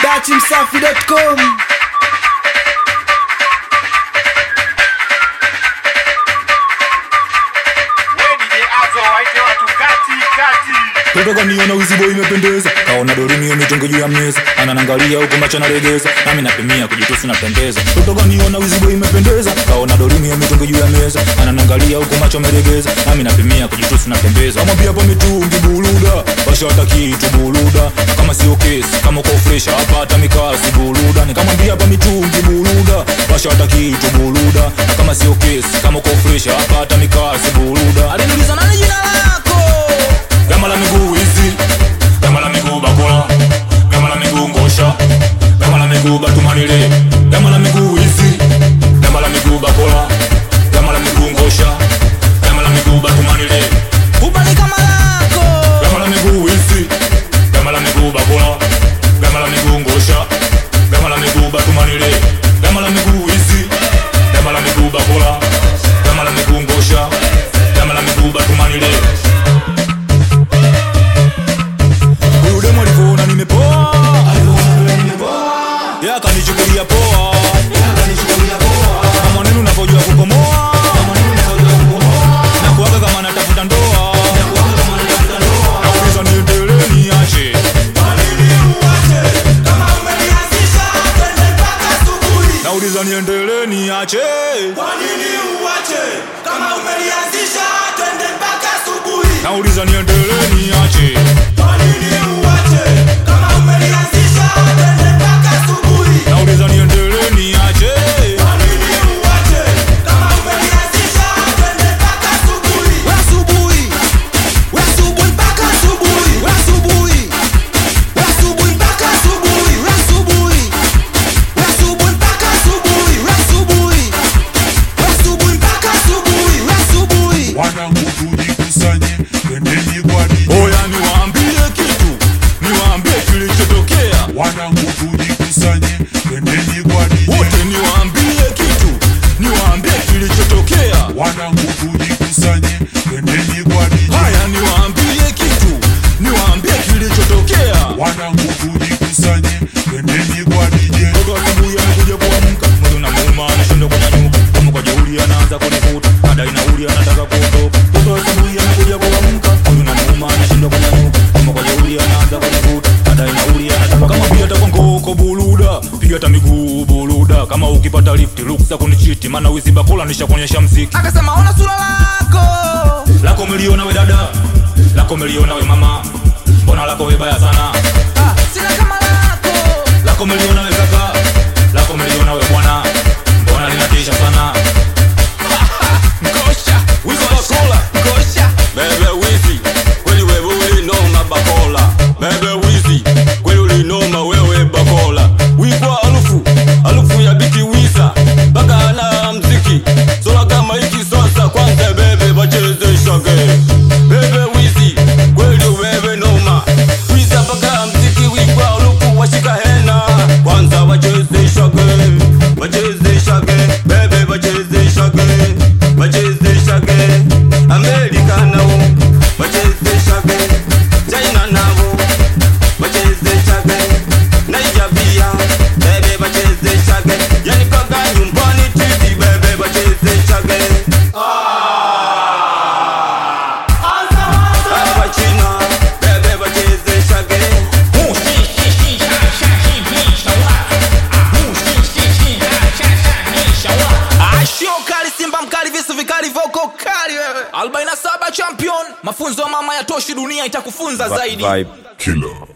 dachimsafi.com Totoka niona wizibo imependeza kaona dorini mitongo juu ya meza ananangalia huku macho naregeza nami napimia kujitusi napendeza Totoka niona wizibo imependeza kaona dorini mitongo juu ya meza ananangalia huku macho meregeza nami napimia kujitusi napendeza amwambia hapa mitungi buluda washata kitu buluda na kama sio kesi kama uko fresh hapa hata mikasi buluda nikamwambia hapa mitungi buluda washata kitu buluda na kama sio kesi kama uko fresh hapa hata mikasi buluda aliniuliza nani jina lako gama la miguu hizi gama la miguu bakula gama la miguu ngosha gama la miguu batumanile gama la miguu hizi gama la miguu bakula gama la miguu ngosha gama la miguu batumanile ubani kama lako gama la miguu hizi gama la miguu bakula gama la miguu ngosha gama la miguu batumanile gama la miguu hizi gama la miguu bakula gama la miguu ngosha gama la miguu batumanile huyu demu alivyoona nimepoa Yeye akanichukulia poa na mwanenu unavyojua kukomoa na kuaga kama natafuta ndoa nauliza niendelee niache nauliza niendelee niache nauliza niendelee niache nauliza niendelee niache We asubuhi we asubuhi mpaka asubuhi we asubuhi we asubuhi mpaka asubuhi we asubuhi we asubuhi mpaka asubuhi we asubuhi we asubuhi mpaka asubuhi we asubuhi wanangu tujikusanye twendeni gwaride oya niwaambie kitu niwaambie kilichotokea wanangu tujikusanye twendeni gwaride wote niwaambie kitu niwaambie kilichotokea wanangu tujikusanye twendeni gwaride haya niwaambie kitu niwaambie kilichotokea wanangu tujikusanye twendeni gwaride Toka asubuhi amekuja kuamka mwili unamuuma anashindwa kunyanyuka kama kwa jeuri anaanza kunivuta madai nauli anataka kuondoka Toka asubuhi amekuja kuamka mwili unamuuma anashindwa kunyanyuka kama kwa jeuri anaanza kunivuta madai nauli anataka kama pia hata kwa ngoko buluda piga hata miguu buluda kama ukipata lift ruksa kunichiti maana wizi bakula nishakuonyesha mziki akasema ona sura lako lako umeliona we dada lako umeliona we mama mbona lako we baya sana Ah, sina kama lako lako umeliona we kaka lako umeliona we bwana mbona linatisha sana Ngosha, wizi bakola ngosha Bebe wizi, kweli wewe ulinoma bakola Bebe wizi, kweli ulinoma wewe bakola Wigwa alufu, alufu ya biki wiza Baka na mziki, sola kama hiki sasa Kwanza bebe bacheze shage Bebe wizi, kweli wewe noma Wiza baka mziki wigwa alufu washika hena Kwanza wacheze shage, wacheze shage Bebe wacheze shage, wacheze shage Amerika nao wacheze shage China nao wacheze shage Nigeria bebe wacheze shage Yani paka nyumbani titi bebe wacheze shage Hapa China bebe wacheze shage ashio kali simba mkali visu vikali voko kali wewe 47 champion mafunzo ya mama yatoshi dunia itakufunza zaidi killer